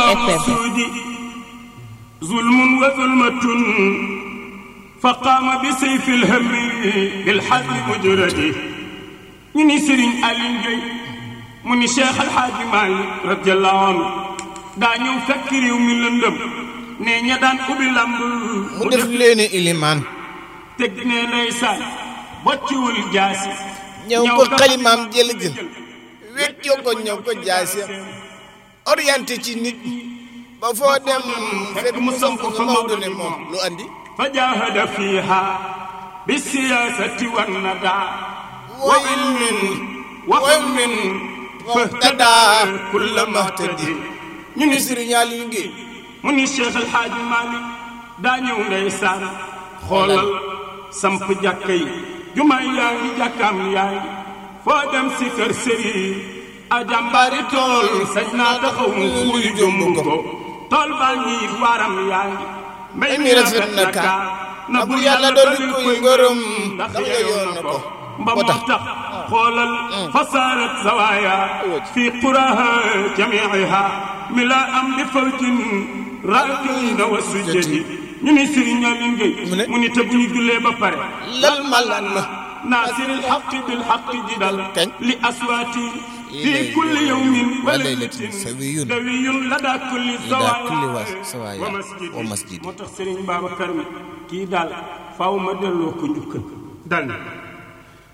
السود ظلم وظلمة فقام بسيف الهم بالحق مجرد ñu ni Serigne Aliou Gueye mu ni Cheikh El Hadj Malick radiyallahu anhu daa ñëw fekk réew mi lëndëm ne ña daan ubbi lamb mu def leeni ilimaan teg ne ndeysaan bocciwul jaasi ñëw ko xalimaam jël jël weccoo ko ñëw ko jaasi orienté ci nit ba foo dem fekk mu samp nga Maodo ne moom lu andi fa jahada fiha bisiyasati wannada wa ilmin wa ilmin fahtada kulla mahtadi ñu ni Serigne Aliou Gueye mu ni Cheikh El Hadj Malick daa ñëw ndeysaan xoolal samp jàkka yi jumaay yaa ngi jàkkaam yaay foo dem si kër sëriñ a jàmbaari tool sañ naa taxaw mu wuyu jomb ko tool baa ngi waaram yaa ngi mbay mi rafet na ka na bu yàlla dolli koy ngërëm ndax yeyoon na ko mba moo tax xoolal fasaarat zawaaya fi quraha jamiiha mi la am li fawjin raakina wa sujjadi ñu ni Serigne Aliou Gueye mu ni te bu ñu jullee ba pare lal malan ma naasiril xaqi bil xaqi jidal kañ li aswaati fi kulli yawmin wa laylatin laylatin sawiyun dawiyun lada kulli lada kulli sawaaya wa- sawaaya wa masjidi wa masjidi. moo tax Serigne Babacar mi kii daal faaw ma delloo ko njukkal dal